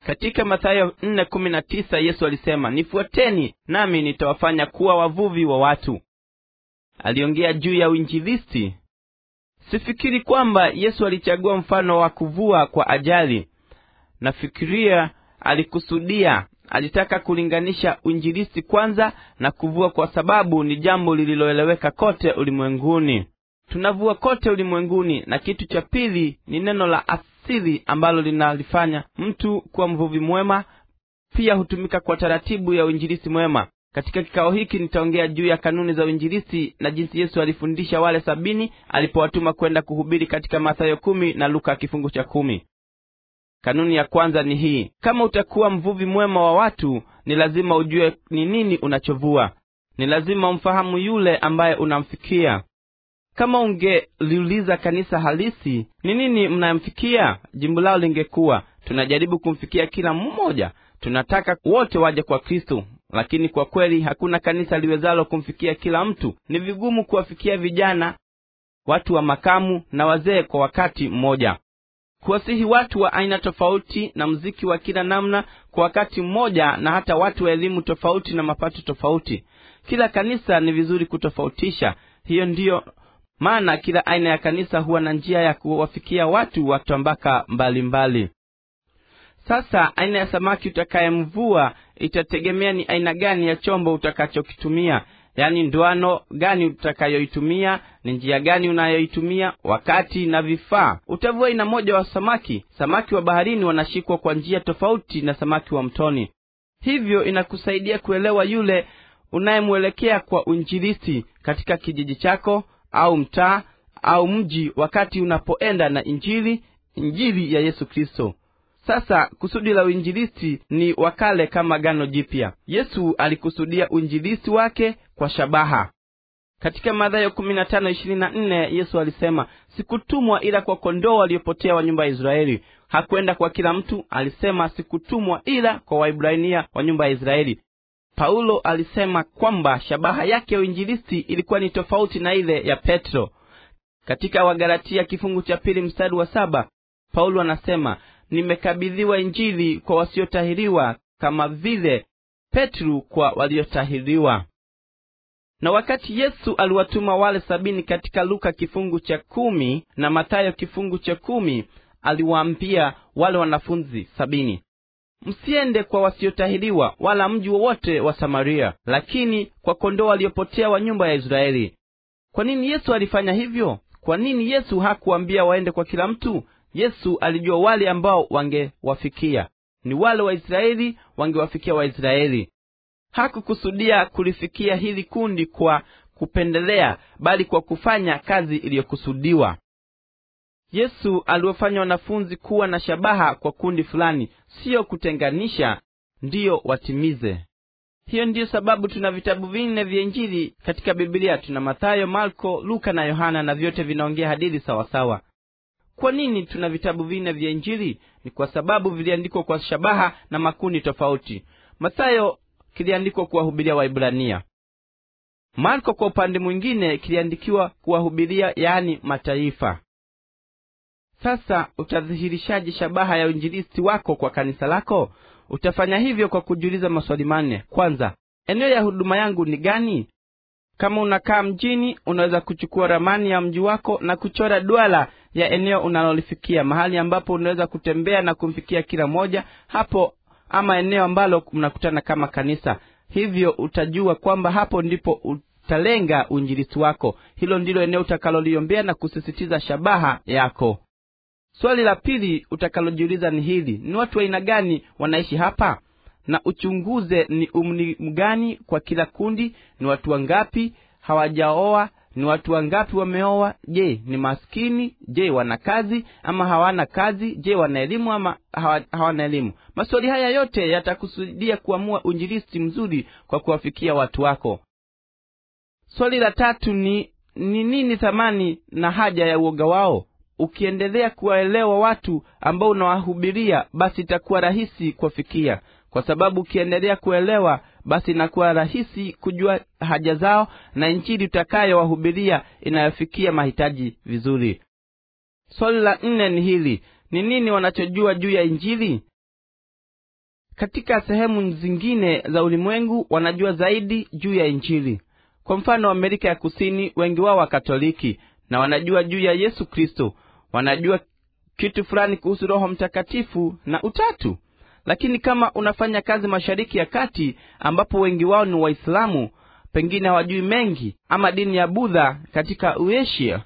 katika mathayo 4:19 yesu alisema nifuateni nami nitawafanya kuwa wavuvi wa watu aliongea juu ya uinjilisti sifikiri kwamba yesu alichagua mfano wa kuvua kwa ajali nafikiria alikusudia alitaka kulinganisha uinjilisti kwanza na kuvua kwa sababu ni jambo lililoeleweka kote ulimwenguni tunavua kote ulimwenguni na kitu cha pili ni neno la asili ambalo linalifanya mtu kuwa mvuvi mwema pia hutumika kwa taratibu ya uinjilisti mwema katika kikao hiki nitaongea juu ya kanuni za uinjilisti na jinsi yesu alifundisha wale sabini alipowatuma kwenda kuhubiri katika mathayo kumi na luka kifungu cha kumi kanuni ya kwanza ni hii kama utakuwa mvuvi mwema wa watu ni lazima ujue ni nini unachovua ni lazima umfahamu yule ambaye unamfikia kama ungeliuliza kanisa halisi ni nini mnamfikia jimbo lao lingekuwa tunajaribu kumfikia kila mmoja tunataka wote waje kwa kristo lakini kwa kweli hakuna kanisa liwezalo kumfikia kila mtu ni vigumu kuwafikia vijana watu wa makamu na wazee kwa wakati mmoja kuwasihi watu wa aina tofauti na mziki wa kila namna kwa wakati mmoja na hata watu wa elimu tofauti na mapato tofauti kila kanisa ni vizuri kutofautisha hiyo ndiyo maana kila aina ya kanisa huwa na njia ya kuwafikia watu wa tambaka mbalimbali sasa aina ya samaki utakayemvua itategemea ni aina gani ya chombo utakachokitumia yaani ndoano gani utakayoitumia ni njia gani unayoitumia wakati na vifaa utavua aina moja wa samaki samaki wa baharini wanashikwa kwa njia tofauti na samaki wa mtoni hivyo inakusaidia kuelewa yule unayemwelekea kwa uinjilisti katika kijiji chako au mtaa au mji wakati unapoenda na injili injili ya yesu kristo sasa kusudi la uinjilisti ni wakale kama gano jipya yesu alikusudia uinjilisti wake kwa shabaha katika madhayo yesu alisema sikutumwa ila kwa kondoo waliopotea wa nyumba ya israeli hakwenda kwa kila mtu alisema sikutumwa ila kwa waibrania wa nyumba ya israeli paulo alisema kwamba shabaha yake ya uinjilisti ilikuwa ni tofauti na ile ya petro katika wagalatia kifungu cha pili mstari wa saba paulo anasema nimekabidhiwa injili kwa wasiotahiriwa kama vile petru kwa waliotahiriwa na wakati yesu aliwatuma wale sabini katika luka kifungu cha kumi na mathayo kifungu cha kumi aliwaambia wale wanafunzi sabini msiende kwa wasiotahiriwa wala mji wowote wa samaria lakini kwa kondoo waliopotea wa nyumba ya israeli kwa nini yesu alifanya hivyo kwa nini yesu hakuambia waende kwa kila mtu yesu alijua wale ambao wangewafikia ni wale waisraeli wangewafikia waisraeli hakukusudia kulifikia hili kundi kwa kupendelea bali kwa kufanya kazi iliyokusudiwa yesu aliwafanya wanafunzi kuwa na shabaha kwa kundi fulani siyo kutenganisha ndiyo watimize hiyo ndiyo sababu tuna vitabu vinne vya injili katika bibilia tuna mathayo marko luka na yohana na vyote vinaongea hadithi sawasawa kwa nini tuna vitabu vinne vya injili ni kwa sababu viliandikwa kwa shabaha na makundi tofauti mathayo kiliandikwa kuwahubiria waibrania marko kwa upande mwingine kiliandikiwa kuwahubiria yaani mataifa sasa utadhihirishaje shabaha ya uinjilisti wako kwa kanisa lako utafanya hivyo kwa kujiuliza maswali manne kwanza eneo ya huduma yangu ni gani kama unakaa mjini unaweza kuchukua ramani ya mji wako na kuchora duala ya eneo unalolifikia mahali ambapo unaweza kutembea na kumfikia kila moja hapo ama eneo ambalo mnakutana kama kanisa hivyo utajua kwamba hapo ndipo utalenga uinjilisti wako hilo ndilo eneo utakaloliombea na kusisitiza shabaha yako swali la pili utakalojiuliza ni hili ni watu wa aina gani wanaishi hapa na uchunguze ni umri mgani kwa kila kundi ni watu wangapi hawajaoa ni watu wangapi wameoa je ni maskini je wana kazi ama hawana kazi je wana elimu ama hawa, hawana elimu maswali haya yote yatakusudia kuamua uinjilisti mzuri kwa kuwafikia watu wako swali la tatu ni ni nini thamani na haja ya uoga wao ukiendelea kuwaelewa watu ambao unawahubiria basi itakuwa rahisi kuwafikia kwa sababu ukiendelea kuelewa basi inakuwa rahisi kujua haja zao na injili utakayowahubiria inayofikia mahitaji vizuri swali la nne ni hili ni nini wanachojua juu ya injili katika sehemu zingine za ulimwengu wanajua zaidi juu ya injili kwa mfano amerika ya kusini wengi wao wakatoliki na wanajua juu ya yesu kristo wanajua kitu fulani kuhusu roho mtakatifu na utatu lakini kama unafanya kazi mashariki ya kati ambapo wengi wao ni waislamu pengine hawajui mengi ama dini ya budha katika uasia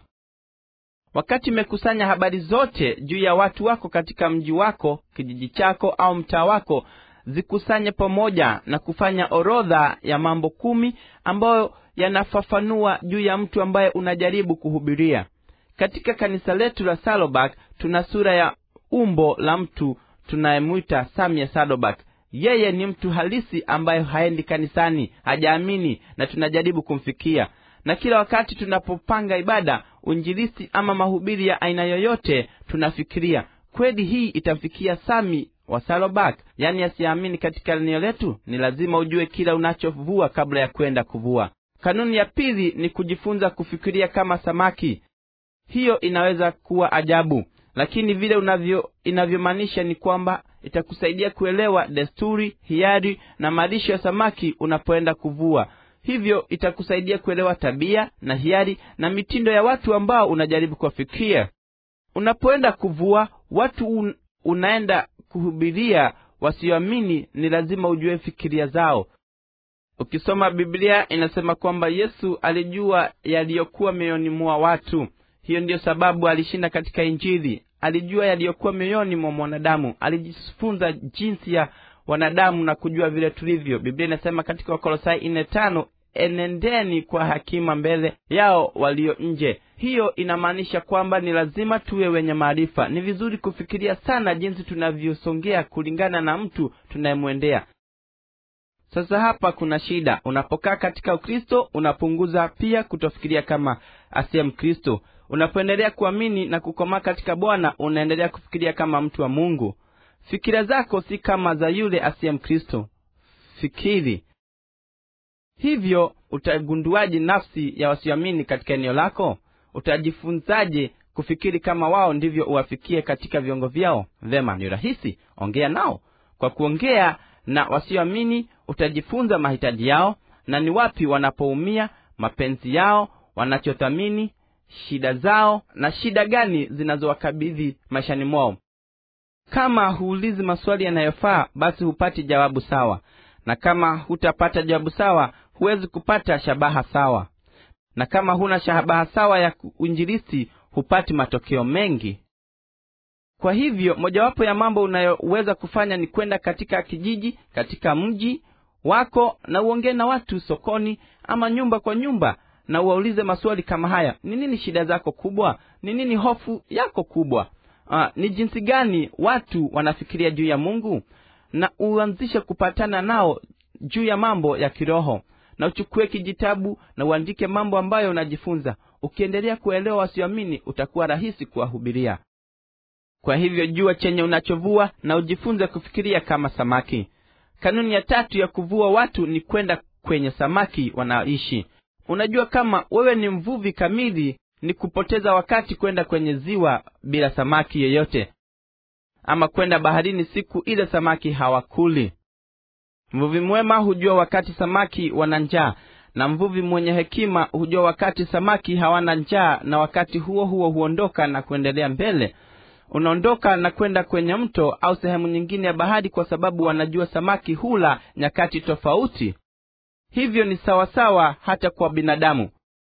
wakati imekusanya habari zote juu ya watu wako katika mji wako kijiji chako au mtaa wako zikusanye pamoja na kufanya orodha ya mambo kumi ambayo yanafafanua juu ya mtu ambaye unajaribu kuhubiria katika kanisa letu la salobak tuna sura ya umbo la mtu tunayemwita samia sadobak yeye ni mtu halisi ambaye haendi kanisani hajaamini na tunajaribu kumfikia na kila wakati tunapopanga ibada unjilisi ama mahubiri ya aina yoyote tunafikiria kweli hii itamfikia sami wa salobak yaani asiyeamini katika eneo letu ni lazima ujue kila unachovua kabla ya kwenda kuvua kanuni ya pili ni kujifunza kufikiria kama samaki hiyo inaweza kuwa ajabu lakini vile unavyo inavyomaanisha ni kwamba itakusaidia kuelewa desturi hiari na malisho ya samaki unapoenda kuvua hivyo itakusaidia kuelewa tabia na hiari na mitindo ya watu ambao unajaribu kuwafikia unapoenda kuvua watu un, unaenda kuhubiria wasioamini ni lazima ujue fikiria zao ukisoma biblia inasema kwamba yesu alijua yaliyokuwa mioyoni mwa watu hiyo ndiyo sababu alishinda katika injili alijua yaliyokuwa mioyoni mwa mwanadamu alijifunza jinsi ya wanadamu na kujua vile tulivyo biblia inasema katika wakolosai ine tano enendeni kwa hakima mbele yao walio nje hiyo inamaanisha kwamba ni lazima tuwe wenye maarifa ni vizuri kufikiria sana jinsi tunavyosongea kulingana na mtu tunayemwendea sasa hapa kuna shida unapokaa katika ukristo unapunguza pia kutofikiria kama asiye mkristo unapoendelea kuamini na kukomaa katika bwana unaendelea kufikiria kama mtu wa mungu fikira zako si kama za yule asiye mkristo fikiri hivyo utagunduaje nafsi ya wasioamini katika eneo lako utajifunzaje kufikiri kama wao ndivyo uwafikie katika viungo vyao vema ni rahisi ongea nao kwa kuongea na wasioamini utajifunza mahitaji yao na ni wapi wanapoumia mapenzi yao wanachothamini shida zao na shida gani zinazowakabidhi maishani mwao kama huulizi maswali yanayofaa basi hupati jawabu sawa na kama hutapata jawabu sawa huwezi kupata shabaha sawa na kama huna shabaha sawa ya uinjilisi hupati matokeo mengi kwa hivyo mojawapo ya mambo unayoweza kufanya ni kwenda katika kijiji katika mji wako na uongee na watu sokoni ama nyumba kwa nyumba na uwaulize maswali kama haya ni nini shida zako kubwa ni nini hofu yako kubwa uh, ni jinsi gani watu wanafikiria juu ya mungu na uanzishe kupatana nao juu ya mambo ya kiroho na uchukue kijitabu na uandike mambo ambayo unajifunza ukiendelea kuelewa wasioamini utakuwa rahisi kuwahubiria kwa hivyo jua chenye unachovua na ujifunze kufikiria kama samaki kanuni ya tatu ya kuvua watu ni kwenda kwenye samaki wanaoishi unajua kama wewe ni mvuvi kamili ni kupoteza wakati kwenda kwenye ziwa bila samaki yeyote ama kwenda baharini siku ile samaki hawakuli mvuvi mwema hujua wakati samaki wana njaa na mvuvi mwenye hekima hujua wakati samaki hawana njaa na wakati huo huo huondoka na kuendelea mbele unaondoka na kwenda kwenye mto au sehemu nyingine ya bahari kwa sababu wanajua samaki hula nyakati tofauti hivyo ni sawasawa hata kwa binadamu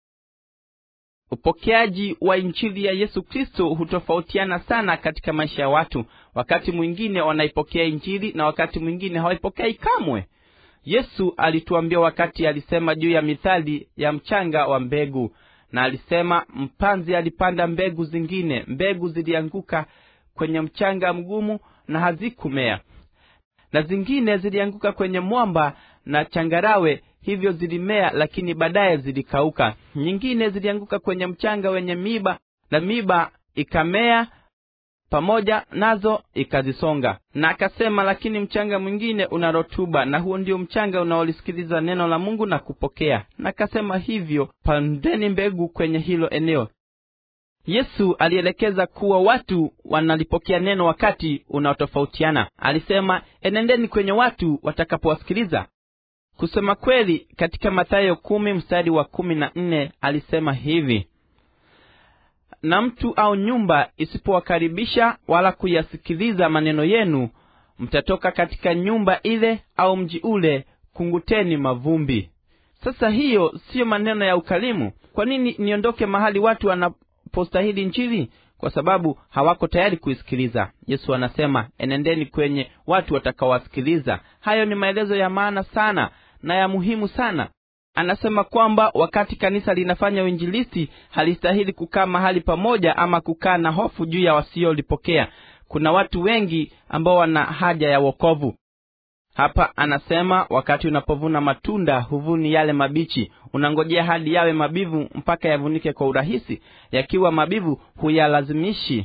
upokeaji wa injili ya yesu kristo hutofautiana sana katika maisha ya watu wakati mwingine wanaipokea injili na wakati mwingine hawaipokei kamwe yesu alituambia wakati alisema juu ya mithali ya mchanga wa mbegu na alisema mpanzi alipanda mbegu zingine mbegu zilianguka kwenye mchanga mgumu na hazikumea na zingine zilianguka kwenye mwamba na changarawe hivyo zilimea lakini baadaye zilikauka nyingine zilianguka kwenye mchanga wenye miba na miba ikamea pamoja nazo ikazisonga na akasema lakini mchanga mwingine una rotuba na huo ndio mchanga unaolisikiliza neno la mungu na kupokea na akasema hivyo pandeni mbegu kwenye hilo eneo yesu alielekeza kuwa watu wanalipokea neno wakati unaotofautiana alisema enendeni kwenye watu watakapowasikiliza kusema kweli katika mathayo kumi mstari wa kumi na nne alisema hivi na mtu au nyumba isipowakaribisha wala kuyasikiliza maneno yenu mtatoka katika nyumba ile au mji ule kunguteni mavumbi sasa hiyo siyo maneno ya ukalimu kwa nini niondoke mahali watu wanapostahili njili kwa sababu hawako tayari kuisikiliza yesu anasema enendeni kwenye watu watakaowasikiliza hayo ni maelezo ya maana sana na ya muhimu sana anasema kwamba wakati kanisa linafanya uinjilisti halistahili kukaa mahali pamoja ama kukaa na hofu juu ya wasiolipokea kuna watu wengi ambao wana haja ya wokovu hapa anasema wakati unapovuna matunda huvuni yale mabichi unangojea hadi yawe mabivu mpaka yavunike kwa urahisi yakiwa mabivu huyalazimishi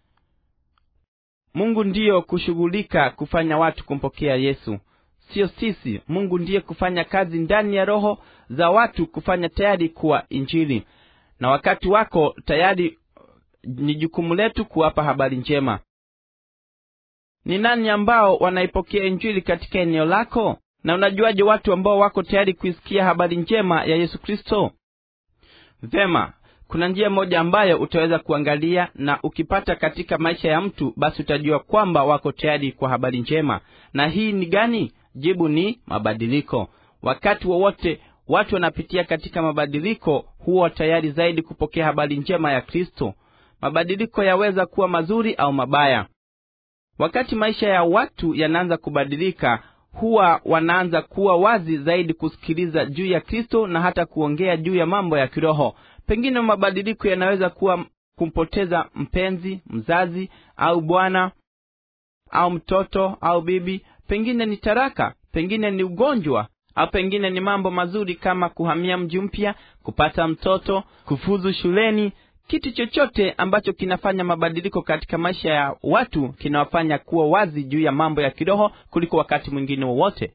mungu ndiyo kushughulika kufanya watu kumpokea yesu siyo sisi mungu ndiye kufanya kazi ndani ya roho za watu kufanya tayari kuwa injili na wakati wako tayari ni jukumu letu kuwapa habari njema ni nani ambao wanaipokea injili katika eneo lako na unajuaje watu ambao wako tayari kuisikia habari njema ya yesu kristo vema kuna njia moja ambayo utaweza kuangalia na ukipata katika maisha ya mtu basi utajua kwamba wako tayari kwa habari njema na hii ni gani jibu ni mabadiliko wakati wowote wa watu wanapitia katika mabadiliko huwa tayari zaidi kupokea habari njema ya kristo mabadiliko yaweza kuwa mazuri au mabaya wakati maisha ya watu yanaanza kubadilika huwa wanaanza kuwa wazi zaidi kusikiliza juu ya kristo na hata kuongea juu ya mambo ya kiroho pengine mabadiliko yanaweza kuwa kumpoteza mpenzi mzazi au bwana au mtoto au bibi pengine ni taraka pengine ni ugonjwa au pengine ni mambo mazuri kama kuhamia mji mpya kupata mtoto kufuzu shuleni kitu chochote ambacho kinafanya mabadiliko katika maisha ya watu kinawafanya kuwa wazi juu ya mambo ya kiroho kuliko wakati mwingine wowote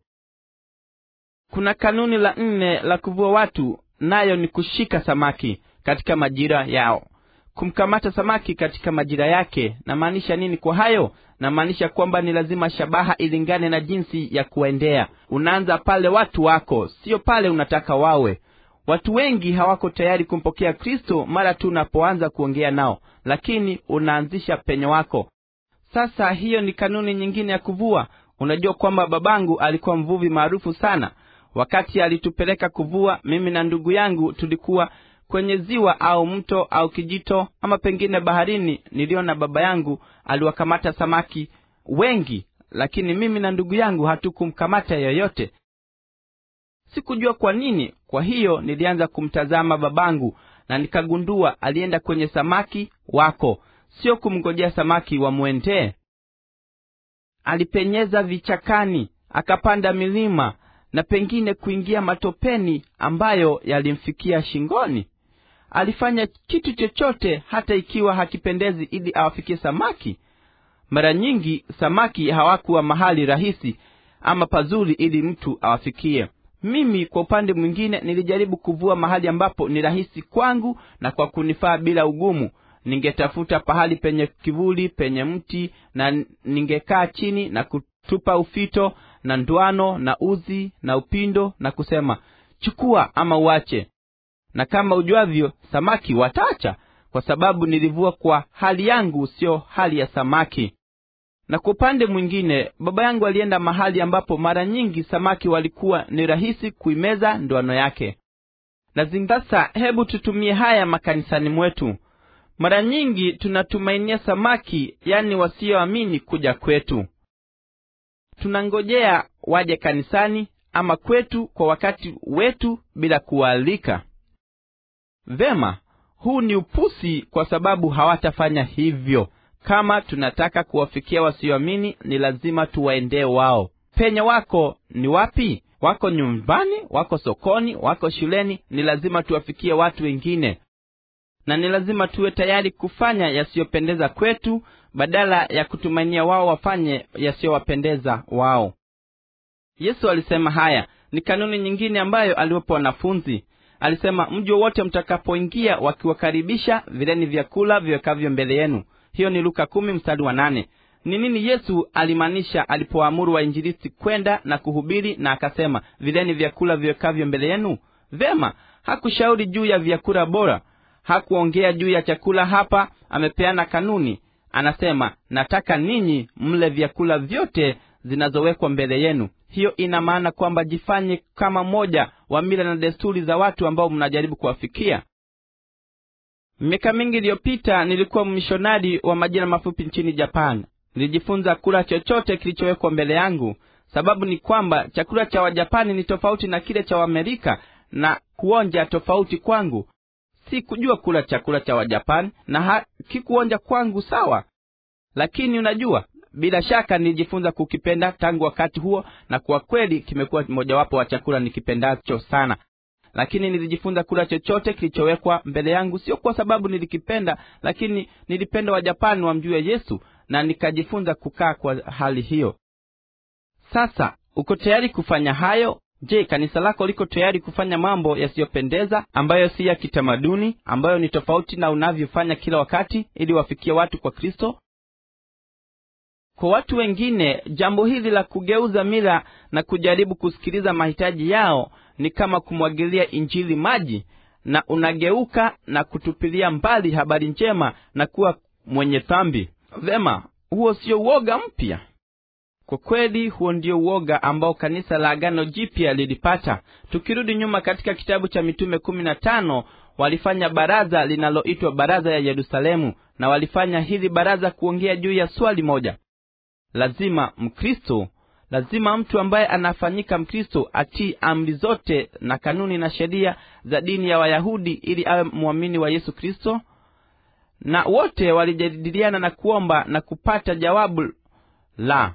kuna kanuni la nne la kuvua watu nayo ni kushika samaki katika majira yao kumkamata samaki katika majira yake namaanisha nini kwa hayo namaanisha kwamba ni lazima shabaha ilingane na jinsi ya kuendea unaanza pale watu wako sio pale unataka wawe watu wengi hawako tayari kumpokea kristo mara tu unapoanza kuongea nao lakini unaanzisha penye wako sasa hiyo ni kanuni nyingine ya kuvua unajua kwamba babangu alikuwa mvuvi maarufu sana wakati alitupeleka kuvua mimi na ndugu yangu tulikuwa kwenye ziwa au mto au kijito ama pengine baharini niliona baba yangu aliwakamata samaki wengi lakini mimi na ndugu yangu hatukumkamata yoyote sikujua kwa nini kwa hiyo nilianza kumtazama babangu na nikagundua alienda kwenye samaki wako sio kumngojea samaki wamwendee alipenyeza vichakani akapanda milima na pengine kuingia matopeni ambayo yalimfikia shingoni alifanya kitu chochote hata ikiwa hakipendezi ili awafikie samaki mara nyingi samaki hawakuwa mahali rahisi ama pazuri ili mtu awafikie mimi kwa upande mwingine nilijaribu kuvua mahali ambapo ni rahisi kwangu na kwa kunifaa bila ugumu ningetafuta pahali penye kivuli penye mti na ningekaa chini na kutupa ufito na ndwano na uzi na upindo na kusema chukua ama uache na kama ujuavyo samaki watacha kwa sababu nilivua kwa hali yangu sio hali ya samaki na kwa upande mwingine baba yangu alienda mahali ambapo mara nyingi samaki walikuwa ni rahisi kuimeza ndoano yake na sasa hebu tutumie haya makanisani mwetu mara nyingi tunatumainia samaki yani wasioamini kuja kwetu tunangojea waje kanisani ama kwetu kwa wakati wetu bila kuwaalika vema huu ni upusi kwa sababu hawatafanya hivyo kama tunataka kuwafikia wasioamini ni lazima tuwaendee wao penye wako ni wapi wako nyumbani wako sokoni wako shuleni ni lazima tuwafikie watu wengine na ni lazima tuwe tayari kufanya yasiyopendeza kwetu badala ya kutumainia wao wafanye yasiyowapendeza wao yesu alisema haya ni kanuni nyingine ambayo aliwapa wanafunzi alisema mji wowote mtakapoingia wakiwakaribisha vileni vyakula viwekavyo mbele yenu hiyo ni luka kumi mstari wa nane ni nini yesu alimaanisha alipoamuru wainjilisti kwenda na kuhubiri na akasema vileni vyakula viwekavyo mbele yenu vema hakushauri juu ya vyakula bora hakuongea juu ya chakula hapa amepeana kanuni anasema nataka ninyi mle vyakula vyote zinazowekwa mbele yenu hiyo ina maana kwamba jifanye kama mmoja wa mila na desturi za watu ambao mnajaribu kuwafikia miaka mingi iliyopita nilikuwa mmishonari wa majira mafupi nchini japan nilijifunza kula chochote kilichowekwa mbele yangu sababu ni kwamba chakula cha wajapani ni tofauti na kile cha waamerika na kuonja tofauti kwangu si kujua kula chakula cha wajapani na hakikuonja kwangu sawa lakini unajua bila shaka nilijifunza kukipenda tangu wakati huo na kwa kweli kimekuwa mojawapo wa chakula nikipendacho sana lakini nilijifunza kula chochote kilichowekwa mbele yangu sio kwa sababu nilikipenda lakini nilipenda wajapani wamjue yesu na nikajifunza kukaa kwa hali hiyo sasa uko tayari kufanya hayo je kanisa lako liko tayari kufanya mambo yasiyopendeza ambayo si ya kitamaduni ambayo ni tofauti na unavyofanya kila wakati ili wafikie watu kwa kristo kwa watu wengine jambo hili la kugeuza mila na kujaribu kusikiliza mahitaji yao ni kama kumwagilia injili maji na unageuka na kutupilia mbali habari njema na kuwa mwenye dhambi vema huo sio uoga mpya kwa kweli huo ndio uoga ambao kanisa la agano jipya lilipata tukirudi nyuma katika kitabu cha mitume kumi na tano walifanya baraza linaloitwa baraza ya yerusalemu na walifanya hili baraza kuongea juu ya swali moja lazima mkristo lazima mtu ambaye anafanyika mkristo atii amri zote na kanuni na sheria za dini ya wayahudi ili awe mwamini wa yesu kristo na wote walijadiliana na kuomba na kupata jawabu la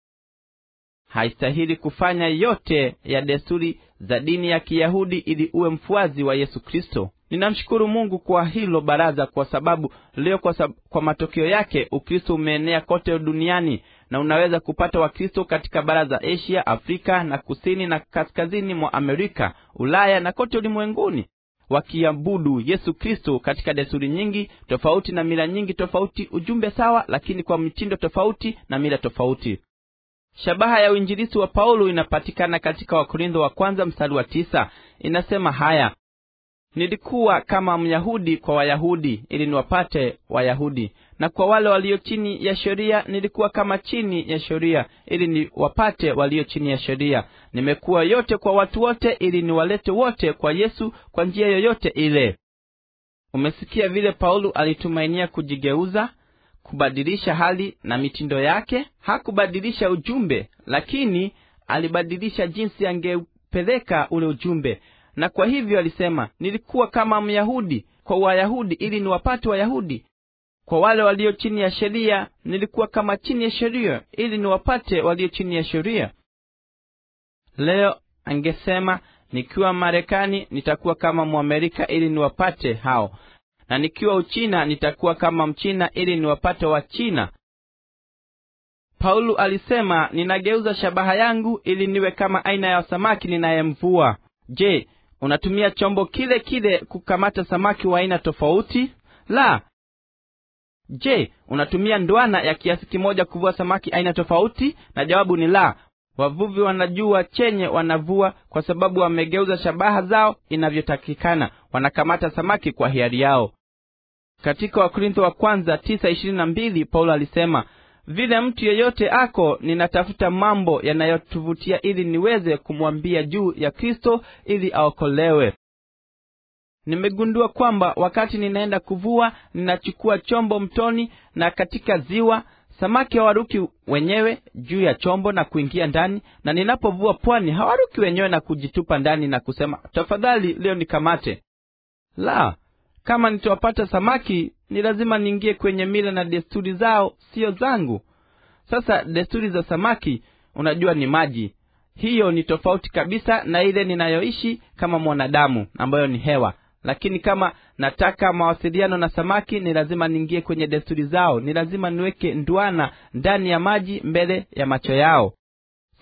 haistahili kufanya yote ya desturi za dini ya kiyahudi ili uwe mfuazi wa yesu kristo ninamshukuru mungu kwa hilo baraza kwa sababu leo kwa, sab- kwa matokeo yake ukristo umeenea kote duniani na unaweza kupata wakristo katika bara za asia afrika na kusini na kaskazini mwa amerika ulaya na kote ulimwenguni wakiabudu yesu kristo katika desturi nyingi tofauti na mila nyingi tofauti ujumbe sawa lakini kwa mitindo tofauti na mila tofauti shabaha ya uinjilisi wa paulo inapatikana katika wakorintho wa kwanza mstari wa tisa inasema haya nilikuwa kama myahudi kwa wayahudi ili niwapate wayahudi na kwa wale walio chini ya sheria nilikuwa kama chini ya sheria ili niwapate walio chini ya sheria nimekuwa yote kwa watu wote ili niwalete wote kwa yesu kwa njia yoyote ile umesikia vile paulo alitumainia kujigeuza kubadilisha hali na mitindo yake hakubadilisha ujumbe lakini alibadilisha jinsi angeupeleka ule ujumbe na kwa hivyo alisema nilikuwa kama myahudi kwa wayahudi ili niwapate wayahudi kwa wale walio chini ya sheria nilikuwa kama chini ya sheria ili niwapate walio chini ya sheria leo angesema nikiwa marekani nitakuwa kama mwamerika ili niwapate hao na nikiwa uchina nitakuwa kama mchina ili niwapate wachina paulo alisema ninageuza shabaha yangu ili niwe kama aina ya samaki ninayemvua je unatumia chombo kile kile kukamata samaki wa aina tofauti la je unatumia ndwana ya kiasi kimoja kuvua samaki aina tofauti na jawabu ni la wavuvi wanajua chenye wanavua kwa sababu wamegeuza shabaha zao inavyotakikana wanakamata samaki kwa hiari yao katika wakorintho wa kwanza tisa ishirini na mbili paulo alisema vile mtu yeyote ako ninatafuta mambo yanayotuvutia ili niweze kumwambia juu ya kristo ili aokolewe nimegundua kwamba wakati ninaenda kuvua ninachukua chombo mtoni na katika ziwa samaki hawaruki wenyewe juu ya chombo na kuingia ndani na ninapovua pwani hawaruki wenyewe na kujitupa ndani na kusema tafadhali leo nikamate la kama nitawapata samaki ni lazima niingie kwenye mila na desturi zao siyo zangu sasa desturi za samaki unajua ni maji hiyo ni tofauti kabisa na ile ninayoishi kama mwanadamu ambayo ni hewa lakini kama nataka mawasiliano na samaki ni lazima niingie kwenye desturi zao ni lazima niweke ndwana ndani ya maji mbele ya macho yao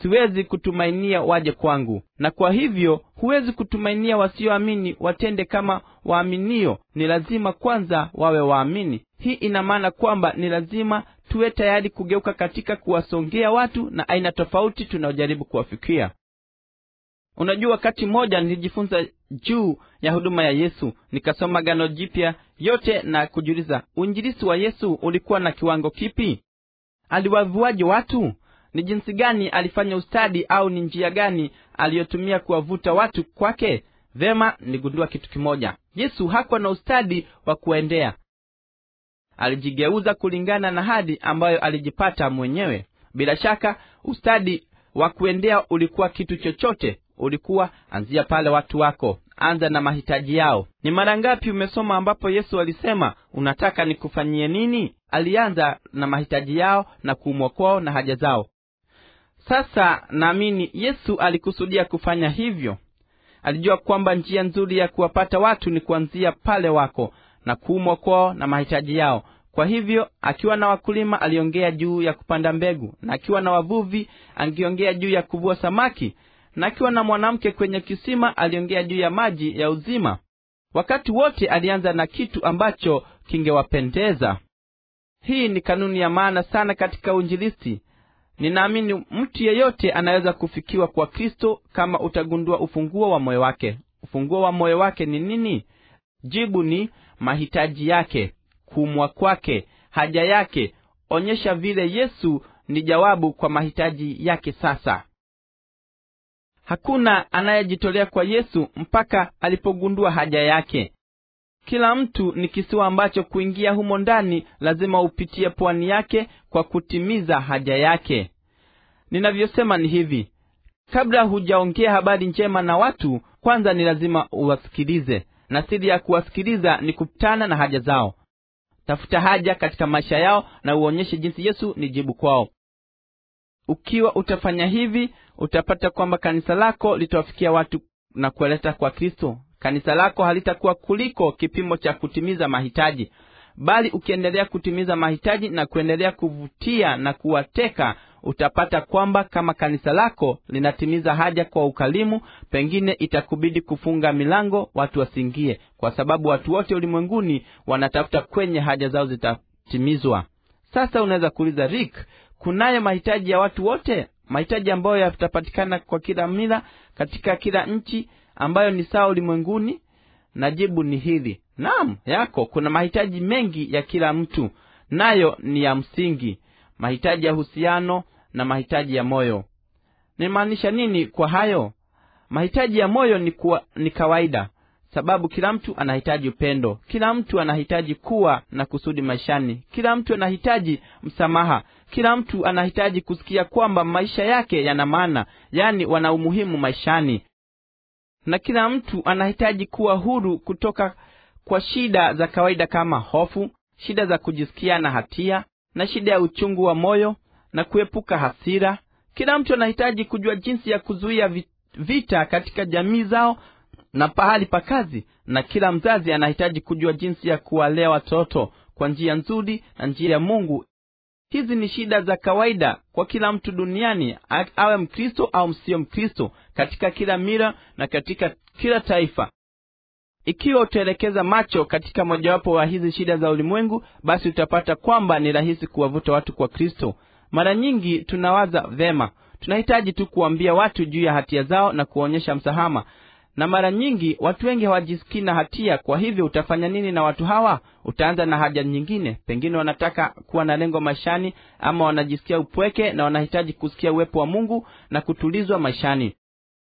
siwezi kutumainia waje kwangu na kwa hivyo huwezi kutumainia wasioamini watende kama waaminio ni lazima kwanza wawe waamini hii ina maana kwamba ni lazima tuwe tayari kugeuka katika kuwasongea watu na aina tofauti tunaojaribu kuwafikia unajua wakati mmoja nilijifunza juu ya huduma ya yesu nikasoma gano jipya yote na kujiuliza uinjilisi wa yesu ulikuwa na kiwango kipi aliwavuaje watu ni jinsi gani alifanya ustadi au ni njia gani aliyotumia kuwavuta watu kwake vema niligundua kitu kimoja yesu hakuwa na ustadi wa kuendea alijigeuza kulingana na hadi ambayo alijipata mwenyewe bila shaka ustadi wa kuendea ulikuwa kitu chochote ulikuwa anzia pale watu wako anza na mahitaji yao ni mara ngapi umesoma ambapo yesu alisema unataka nikufanyie nini alianza na mahitaji yao na kuumwa kwao na haja zao sasa naamini yesu alikusudia kufanya hivyo alijua kwamba njia nzuri ya kuwapata watu ni kuanzia pale wako na kuumwa kwao na mahitaji yao kwa hivyo akiwa na wakulima aliongea juu ya kupanda mbegu na akiwa na wavuvi angeongea juu ya kuvua samaki na akiwa na mwanamke kwenye kisima aliongea juu ya maji ya uzima wakati wote alianza na kitu ambacho kingewapendeza hii ni kanuni ya maana sana katika uinjilisti ninaamini mtu yeyote anaweza kufikiwa kwa kristo kama utagundua ufunguo wa moyo wake ufunguo wa moyo wake ni nini jibu ni mahitaji yake kumwa kwake haja yake onyesha vile yesu ni jawabu kwa mahitaji yake sasa hakuna anayejitolea kwa yesu mpaka alipogundua haja yake kila mtu ni kisiwa ambacho kuingia humo ndani lazima upitie pwani yake kwa kutimiza haja yake ninavyosema ni hivi kabla hujaongea habari njema na watu kwanza ni lazima uwasikilize na siri ya kuwasikiliza ni kukutana na haja zao tafuta haja katika maisha yao na uonyeshe jinsi yesu ni jibu kwao ukiwa utafanya hivi utapata kwamba kanisa lako litawafikia watu na kuwaleta kwa kristo kanisa lako halitakuwa kuliko kipimo cha kutimiza mahitaji bali ukiendelea kutimiza mahitaji na kuendelea kuvutia na kuwateka utapata kwamba kama kanisa lako linatimiza haja kwa ukalimu pengine itakubidi kufunga milango watu wasiingie kwa sababu watu wote ulimwenguni wanatafuta kwenye haja zao zitatimizwa sasa unaweza kuuliza rik kunayo mahitaji ya watu wote mahitaji ambayo yatapatikana kwa kila mila katika kila nchi ambayo ni sawa ulimwenguni na jibu ni hili naam yako kuna mahitaji mengi ya kila mtu nayo ni ya msingi mahitaji ya uhusiano na mahitaji ya moyo nimaanisha nini kwa hayo mahitaji ya moyo ni, kuwa, ni kawaida sababu kila mtu anahitaji upendo kila mtu anahitaji kuwa na kusudi maishani kila mtu anahitaji msamaha kila mtu anahitaji kusikia kwamba maisha yake yana maana yaani wana umuhimu maishani na kila mtu anahitaji kuwa huru kutoka kwa shida za kawaida kama hofu shida za kujisikia na hatia na shida ya uchungu wa moyo na kuepuka hasira kila mtu anahitaji kujua jinsi ya kuzuia vita katika jamii zao na pahali pa kazi na kila mzazi anahitaji kujua jinsi ya kuwalea watoto kwa njia nzuri na njia ya mungu hizi ni shida za kawaida kwa kila mtu duniani awe mkristo au msio mkristo katika kila mira na katika kila taifa ikiwa utaelekeza macho katika mojawapo wa hizi shida za ulimwengu basi utapata kwamba ni rahisi kuwavuta watu kwa kristo mara nyingi tunawaza vema tunahitaji tu kuambia watu juu ya hatia zao na kuwaonyesha msahama na mara nyingi watu wengi hawajisikii na hatia kwa hivyo utafanya nini na watu hawa utaanza na haja nyingine pengine wanataka kuwa na lengo maishani ama wanajisikia upweke na wanahitaji kusikia uwepo wa mungu na kutulizwa maishani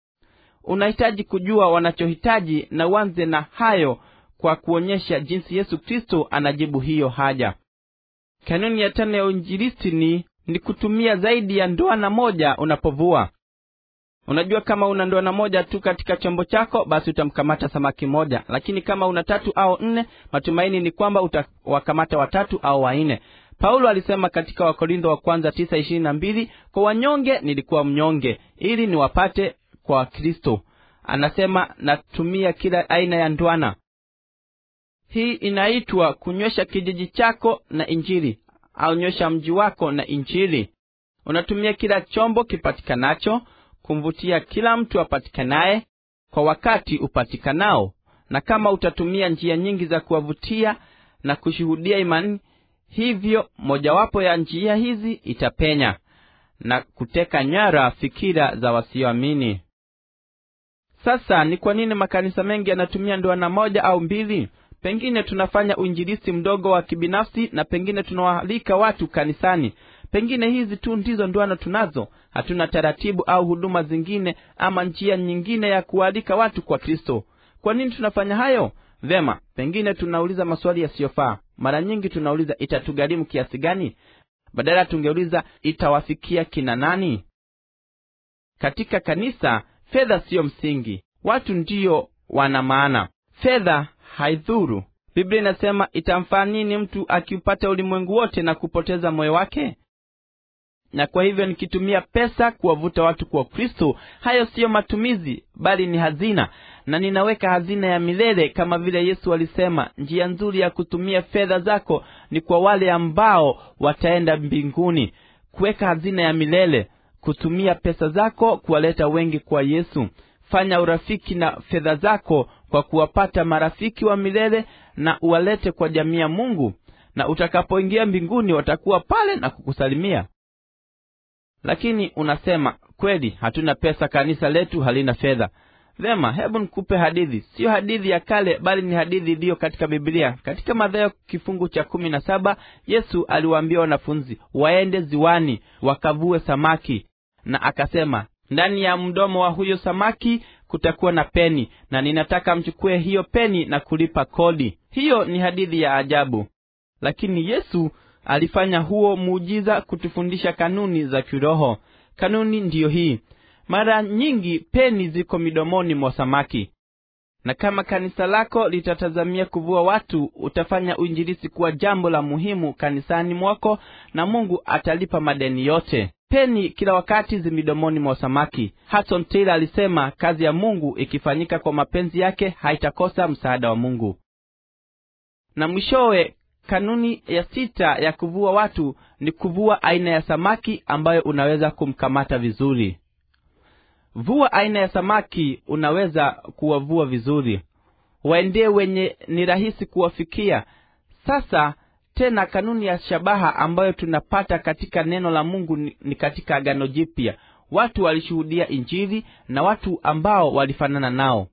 unahitaji kujua wanachohitaji na uanze na hayo kwa kuonyesha jinsi yesu kristo anajibu hiyo haja kanuni ya tano ya uinjilisti ni ni kutumia zaidi ya ndoana moja unapovua unajua kama una ndoana moja tu katika chombo chako basi utamkamata samaki moja lakini kama una tatu au nne matumaini ni kwamba utawakamata watatu au wanne paulo alisema katika wakorintho wa kwanza tisa ishirini na mbili kwa wanyonge nilikuwa mnyonge ili niwapate kwa kristo anasema natumia kila aina ya ndwana hii inaitwa kunywesha kijiji chako na injili au nywesha mji wako na injili unatumia kila chombo kipatikanacho kumvutia kila mtu apatikanaye kwa wakati upatikanao na kama utatumia njia nyingi za kuwavutia na kushuhudia imani hivyo mojawapo ya njia hizi itapenya na kuteka nyara fikira za wasioamini sasa ni kwa nini makanisa mengi yanatumia ndoana moja au mbili pengine tunafanya uinjilisti mdogo wa kibinafsi na pengine tunawaalika watu kanisani pengine hizi tu ndizo ndoano tunazo hatuna taratibu au huduma zingine ama njia nyingine ya kuwaalika watu kwa kristo kwa nini tunafanya hayo vema pengine tunauliza maswali yasiyofaa mara nyingi tunauliza itatugharimu kiasi gani badala tungeuliza itawafikia kina nani katika kanisa fedha siyo msingi watu ndiyo wana maana fedha haidhuru biblia inasema itamfaa nini mtu akiupata ulimwengu wote na kupoteza moyo wake na kwa hivyo nikitumia pesa kuwavuta watu kwa kristo hayo siyo matumizi bali ni hazina na ninaweka hazina ya milele kama vile yesu alisema njia nzuri ya kutumia fedha zako ni kwa wale ambao wataenda mbinguni kuweka hazina ya milele kutumia pesa zako kuwaleta wengi kwa yesu fanya urafiki na fedha zako kwa kuwapata marafiki wa milele na uwalete kwa jamii ya mungu na utakapoingia mbinguni watakuwa pale na kukusalimia lakini unasema kweli hatuna pesa kanisa letu halina fedha vema hebu nikupe hadithi siyo hadithi ya kale bali ni hadithi iliyo katika biblia katika madhayo kifungu cha kumi na saba yesu aliwaambia wanafunzi waende ziwani wakavue samaki na akasema ndani ya mdomo wa huyo samaki kutakuwa na peni na ninataka mchukue hiyo peni na kulipa kodi hiyo ni hadithi ya ajabu lakini yesu alifanya huo muujiza kutufundisha kanuni za kiroho kanuni ndiyo hii mara nyingi peni ziko midomoni mwa samaki na kama kanisa lako litatazamia kuvua watu utafanya uinjilisi kuwa jambo la muhimu kanisani mwako na mungu atalipa madeni yote peni kila wakati zimidomoni mwa samaki hason taylor alisema kazi ya mungu ikifanyika kwa mapenzi yake haitakosa msaada wa mungu na mwishowe kanuni ya sita ya kuvua watu ni kuvua aina ya samaki ambayo unaweza kumkamata vizuri vua aina ya samaki unaweza kuwavua vizuri waendee wenye ni rahisi kuwafikia sasa tena kanuni ya shabaha ambayo tunapata katika neno la mungu ni, ni katika agano jipya watu walishuhudia injili na watu ambao walifanana nao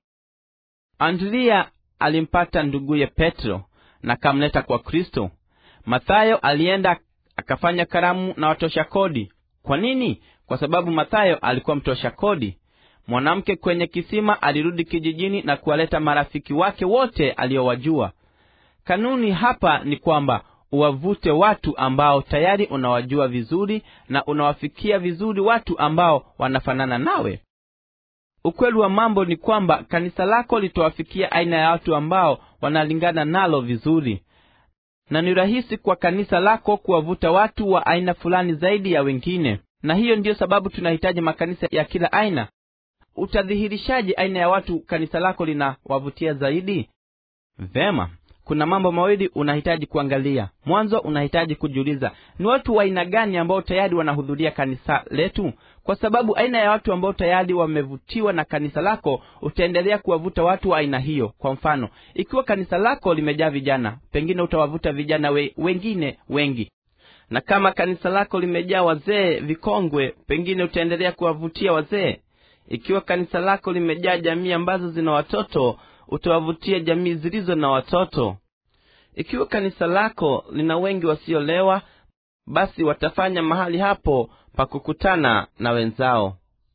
andria alimpata nduguye petro na akamleta kwa kristo mathayo alienda akafanya karamu na watosha kodi kwa nini kwa sababu mathayo alikuwa mtosha kodi mwanamke kwenye kisima alirudi kijijini na kuwaleta marafiki wake wote aliyowajua kanuni hapa ni kwamba uwavute watu ambao tayari unawajua vizuri na unawafikia vizuri watu ambao wanafanana nawe ukweli wa mambo ni kwamba kanisa lako litawafikia aina ya watu ambao wanalingana nalo vizuri na ni rahisi kwa kanisa lako kuwavuta watu wa aina fulani zaidi ya wengine na hiyo ndiyo sababu tunahitaji makanisa ya kila aina utadhihirishaje aina ya watu kanisa lako linawavutia zaidi vema kuna mambo mawili unahitaji kuangalia mwanzo unahitaji kujiuliza ni watu wa aina gani ambao tayari wanahudhuria kanisa letu kwa sababu aina ya watu ambao tayari wamevutiwa na kanisa lako utaendelea kuwavuta watu wa aina hiyo kwa mfano ikiwa kanisa lako limejaa vijana pengine utawavuta vijana we, wengine wengi na kama kanisa lako limejaa wazee vikongwe pengine utaendelea kuwavutia wazee ikiwa kanisa lako limejaa jamii ambazo zina watoto utawavutia jamii zilizo na watoto ikiwa kanisa lako lina wengi wasiolewa basi watafanya mahali hapo pa kukutana na wenzao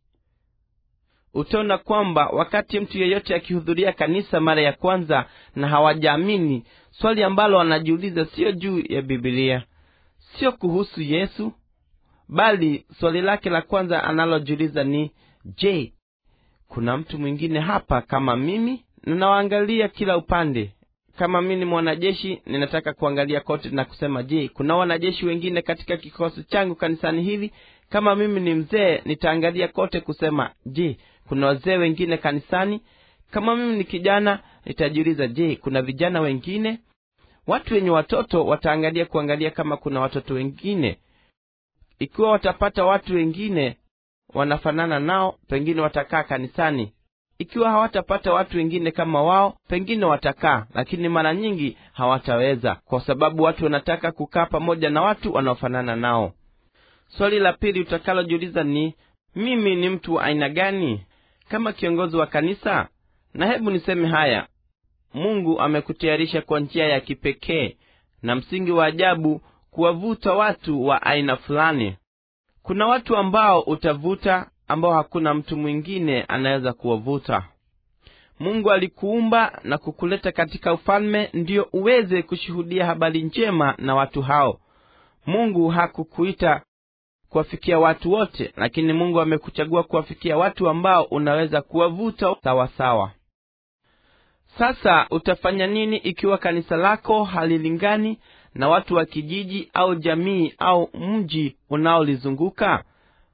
utaona kwamba wakati mtu yeyote akihudhuria kanisa mara ya kwanza na hawajaamini swali ambalo wanajiuliza siyo juu ya bibilia sio kuhusu yesu bali swali lake la kwanza analojiuliza ni je kuna mtu mwingine hapa kama mimi ninawaangalia kila upande kama mi ni mwanajeshi ninataka kuangalia kote na kusema je kuna wanajeshi wengine katika kikosi changu kanisani hili kama mimi ni mzee nitaangalia kote kusema je kuna wazee wengine kanisani kama mimi ni kijana nitajiuliza je kuna vijana wengine watu wenye watoto wataangalia kuangalia kama kuna watoto wengine ikiwa watapata watu wengine wanafanana nao pengine watakaa kanisani ikiwa hawatapata watu wengine kama wao pengine watakaa lakini mara nyingi hawataweza kwa sababu watu wanataka kukaa pamoja na watu wanaofanana nao swali la pili utakalojiuliza ni mimi ni mtu wa aina gani kama kiongozi wa kanisa na hebu niseme haya mungu amekutayarisha kwa njia ya kipekee na msingi wa ajabu kuwavuta watu wa aina fulani kuna watu ambao utavuta ambao hakuna mtu mwingine anaweza kuwavuta mungu alikuumba na kukuleta katika ufalme ndiyo uweze kushuhudia habari njema na watu hao mungu hakukuita kuwafikia watu wote lakini mungu amekuchagua kuwafikia watu ambao unaweza kuwavuta sawasawa sasa utafanya nini ikiwa kanisa lako halilingani na watu wa kijiji au jamii au mji unaolizunguka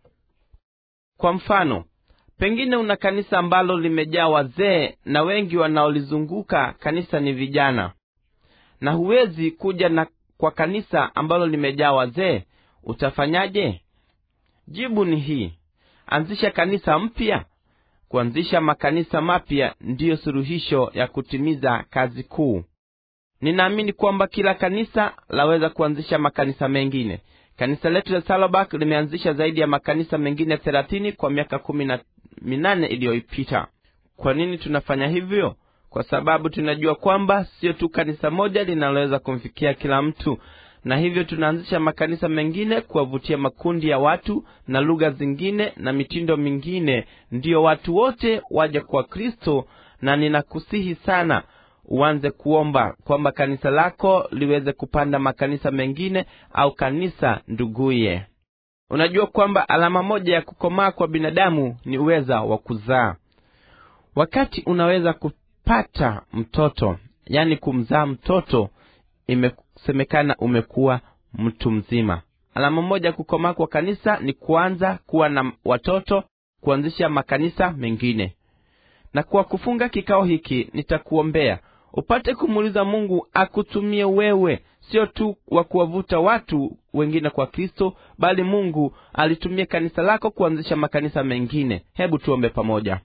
kwa mfano pengine una kanisa ambalo limejaa wazee na wengi wanaolizunguka kanisa ni vijana na huwezi kuja na kwa kanisa ambalo limejaa wazee utafanyaje jibu ni hii anzisha kanisa mpya kuanzisha makanisa mapya ndiyo suluhisho ya kutimiza kazi kuu ninaamini kwamba kila kanisa laweza kuanzisha makanisa mengine kanisa letu la salobak limeanzisha zaidi ya makanisa mengine thelathini kwa miaka kumi na minane iliyoipita kwa nini tunafanya hivyo kwa sababu tunajua kwamba sio tu kanisa moja linaloweza kumfikia kila mtu na hivyo tunaanzisha makanisa mengine kuwavutia makundi ya watu na lugha zingine na mitindo mingine ndiyo watu wote waje kwa kristo na ninakusihi sana uanze kuomba kwamba kanisa lako liweze kupanda makanisa mengine au kanisa nduguye unajua kwamba alama moja ya kukomaa kwa binadamu ni uweza wa kuzaa wakati unaweza kupata mtoto yani kumzaa mtoto imesemekana umekuwa mtu mzima alama moja ya kukomaa kwa kanisa ni kuanza kuwa na watoto kuanzisha makanisa mengine na kwa kufunga kikao hiki nitakuombea upate kumuuliza mungu akutumie wewe sio tu wa kuwavuta watu wengine kwa kristo bali mungu alitumia kanisa lako kuanzisha makanisa mengine hebu tuombe pamoja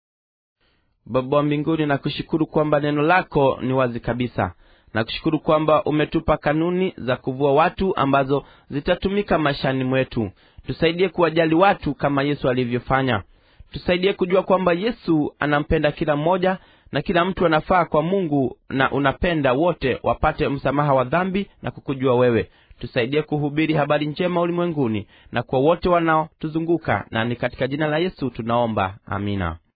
baba wa mbinguni nakushukuru kwamba neno lako ni wazi kabisa nakushukuru kwamba umetupa kanuni za kuvua watu ambazo zitatumika maishani mwetu tusaidie kuwajali watu kama yesu alivyofanya tusaidie kujua kwamba yesu anampenda kila mmoja na kila mtu anafaa kwa mungu na unapenda wote wapate msamaha wa dhambi na kukujua wewe tusaidie kuhubiri habari njema ulimwenguni na kwa wote wanaotuzunguka na ni katika jina la yesu tunaomba amina